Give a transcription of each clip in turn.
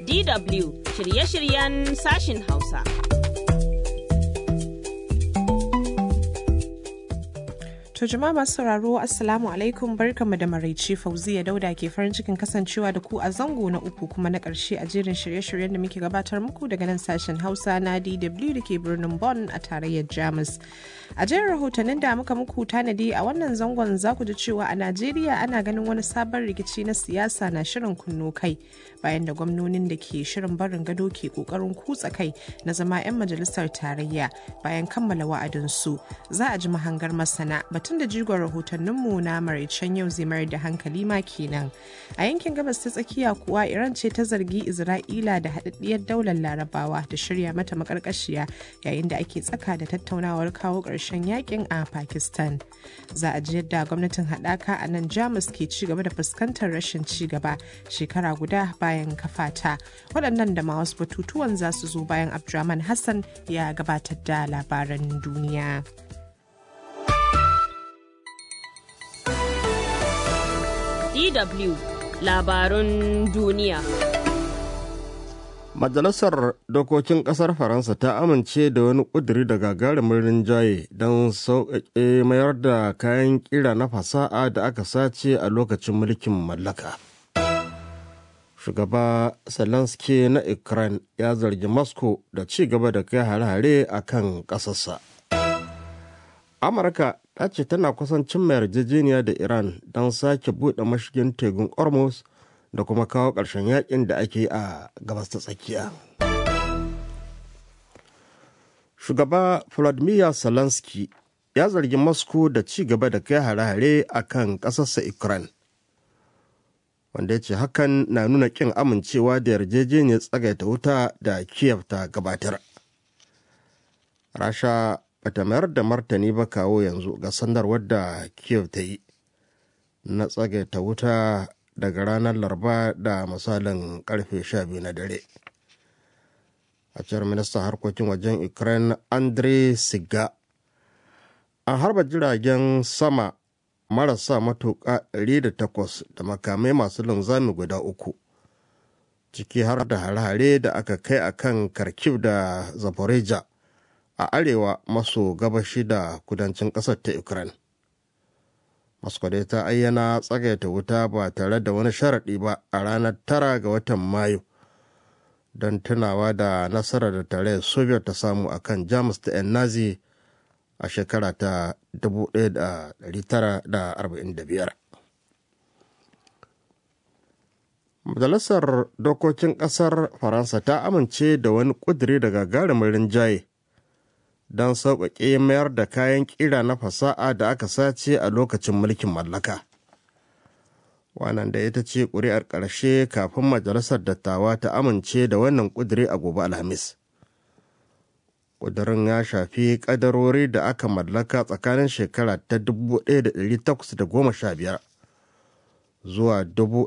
DW shirye-shiryen sashin Hausa. To jama'a masu sauraro Assalamu alaikum barkanmu da maraice Fauziya Dauda ke farin cikin kasancewa da ku a zango na uku kuma na ƙarshe a jerin shirye-shiryen da muke gabatar muku daga nan sashen Hausa na DW da ke birnin Bonn a tarayyar Jamus. A jerin rahotannin da muka muku tanadi a wannan zangon za ku ji cewa a Najeriya ana ganin wani sabon rikici na siyasa na shirin kunno kai bayan da gwamnonin da ke shirin barin gado ke kokarin kutsa kai na zama 'yan majalisar tarayya bayan kammala wa'adinsu. Za a ji mahangar masana batun da jigon rahotanninmu na maraicen yau zai mayar da hankali ma kenan a yankin gabas ta tsakiya kuwa iran ce ta zargi isra'ila da haɗaɗɗiyar daular larabawa da shirya mata makarkashiya yayin da ake tsaka da tattaunawar kawo ƙarshen yakin a pakistan za a ji yadda gwamnatin haɗaka a nan jamus ke ci gaba da fuskantar rashin ci gaba shekara guda bayan kafata waɗannan da ma wasu batutuwan za su zo bayan abdulrahman hassan ya gabatar da labaran duniya. DW labarun duniya. Majalisar Dokokin Ƙasar Faransa ta amince da wani ƙuduri da gagarumin rinjaye don sauƙaƙe mayar da kayan ƙira na fasa'a da aka sace a lokacin mulkin mallaka. Shugaba Zelensky na Ukraine ya zargi Moscow da ci gaba da kai hare-hare a kan ƙasarsa. Amurka ta ce tana kusan cimma yarjejeniya da Iran don sake buɗe mashigin tegun Hormuz da kuma kawo ƙarshen yakin da ake a gabas ta tsakiya. Shugaba Vladimir Zelensky ya zargi Moscow da ci gaba da kai hare-hare a kan ƙasarsa Ukraine. Wanda ya ce hakan na nuna ƙin amincewa da yarjejeniyar tsagaita wuta da Kiev ta gabatar. Rasha bata mayar da martani ba kawo yanzu ga sanarwar da kiev ta yi na tsagaita wuta daga ranar laraba da misalin karfe 12 na dare a cewar ministan harkokin wajen ukraine andre siga an harba jiragen sama marasa matuƙa 108 da makamai masu linzami guda uku ciki har da hare-hare da aka kai a kan kharkiv da zaporizhia a arewa maso gabashi da kudancin ƙasar ta ukraine moscow dai ta ayyana tsagaita wuta ba tare da wani sharaɗi ba a ranar tara ga watan mayu don tunawa da nasarar da tare soviet ta samu a kan jamus da 'yan nazi a shekara ta 1945 majalisar dokokin ƙasar faransa ta amince da wani ƙudiri da gagarumin rinjaye don sauƙaƙe mayar da kayan ƙira na fasa'a da aka sace a lokacin mulkin mallaka. Wannan da ita ce ƙuri'ar ƙarshe kafin majalisar dattawa ta amince da wannan ƙudiri a gobe Alhamis. Ƙudurin ya shafi ƙadarori da aka mallaka tsakanin shekara ta 1815 zuwa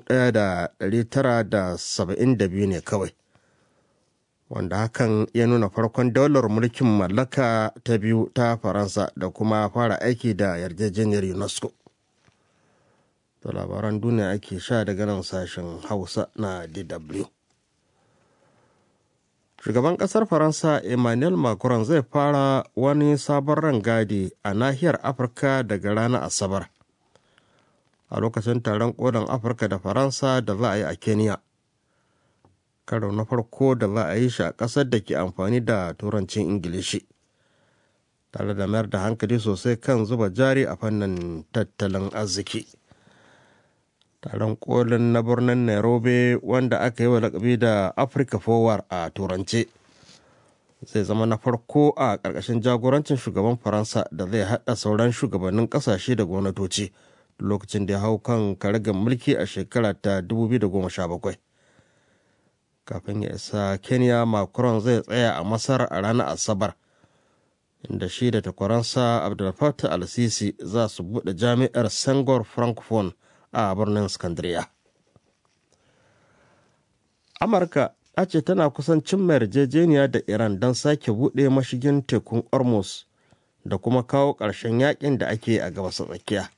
1972 ne kawai. wanda hakan ya nuna farkon daular mulkin mallaka ta biyu ta faransa da kuma fara aiki da yarjejeniyar unesco da labaran duniya ake sha daga nan sashen hausa na dw shugaban kasar faransa emmanuel macron zai fara wani sabon rangadi a nahiyar afirka daga ranar asabar a lokacin taron kodin afirka da faransa da za a yi a kenya karo na farko da za a yi shi a ƙasar da ke amfani da turancin ingilishi tare da mayar da hankali sosai kan zuba jari a fannin tattalin arziki taron kolin na birnin nairobi wanda aka yi wa lakabi da africa forward a turance zai zama na farko a ƙarƙashin jagorancin shugaban faransa da zai haɗa sauran shugabannin ƙasashe da gwamnatoci lokacin da ya hau kan karagar mulki a shekara ta 2017 kafin ya isa kenya macron zai tsaya a masar a ranar asabar inda shi da takwaransa abdulfatah al-sisi za su buɗe jami'ar sangor francophone a birnin scandria amurka ta ce tana kusan cimma yarjejeniya da iran don sake buɗe mashigin tekun ormuz da kuma kawo ƙarshen yakin da ake a gabas tsakiya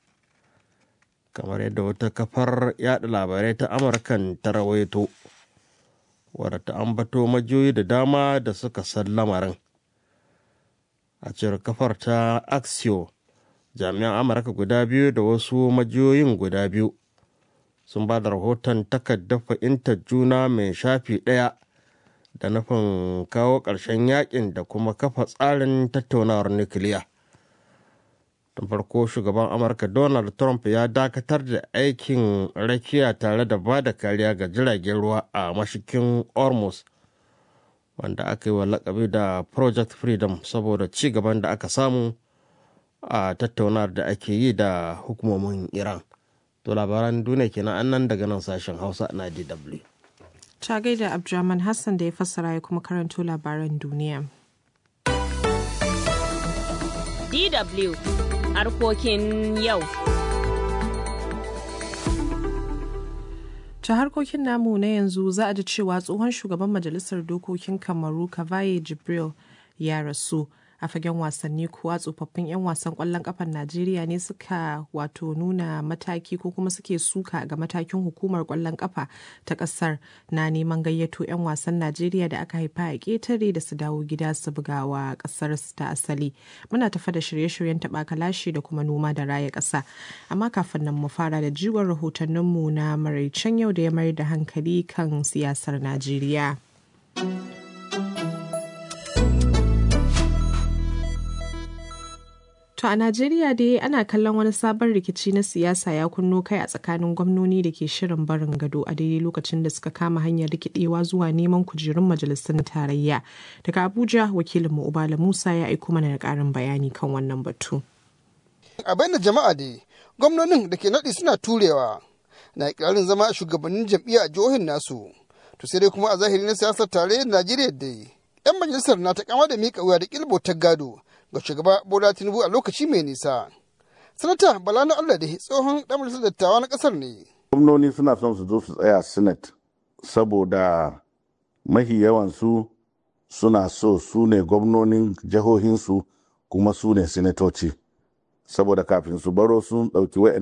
kamar yadda wata kafar yada labarai ta amurkan ta rawaito wadda ta ambato majiyoyi da dama da suka san lamarin a cewar kafar ta axio jami'an amurka guda biyu da wasu majiyoyin guda biyu sun ba da rahoton takardar fahimtar juna mai shafi ɗaya da nufin kawo ƙarshen yakin da kuma kafa tsarin tattaunawar nukiliya. tun farko shugaban amurka donald trump ya dakatar da aikin rakiya tare da ba da kariya ga jiragen ruwa a mashikin ormus wanda aka yi wa lakabi da project freedom saboda ci gaban da aka samu a tattaunawar da ake yi da hukumomin iran to labaran duniya kenan annan daga nan sashen hausa na dw ta gaida abdulrahman hassan da ya fassara ya kuma karanto labaran duniya DW harkokin yau. ta harkokin namu na yanzu za a ji cewa tsohon shugaban majalisar dokokin kamaru kavaye jibril ya rasu a fagen wasanni kuwa tsofaffin 'yan wasan kwallon kafar najeriya ne suka wato nuna mataki ko kuma suke suka ga matakin hukumar kwallon kafa ta kasar na neman gayyato 'yan wasan najeriya da aka haifa a ketare da su dawo gida su buga wa kasar ta asali muna tafa da shirye-shiryen taɓa kalashi da kuma noma da raya ƙasa amma kafin nan mu fara da jigon rahotanninmu na maraicen yau da ya mayar da hankali kan siyasar najeriya. To a Najeriya dai ana kallon wani sabon rikici na siyasa ya kunno kai a tsakanin gwamnoni da ke shirin barin gado a daidai lokacin da suka kama hanyar rikidewa zuwa neman kujerun majalisun tarayya. Daga Abuja wakilinmu Ubala Musa ya aiko mana da ƙarin bayani kan wannan batu. A bayyana jama'a dai gwamnonin da ke naɗi suna turewa na ikirarin zama shugabannin jam'iyya a jihohin nasu. To sai dai kuma a zahiri na siyasar tarayyar Najeriya dai 'yan majalisar na ta kama da miƙa wuya da ƙilbo ta gado ga shugaba Bola Tinubu a lokaci mai nisa. Sanata Bala na Allah da tsohon ɗan majalisar dattawa na ƙasar ne. Gwamnoni suna son su zo su tsaya Senate saboda mahi yawansu suna so su ne gwamnonin jihohinsu kuma su ne sinatoci. Saboda kafin su baro sun ɗauki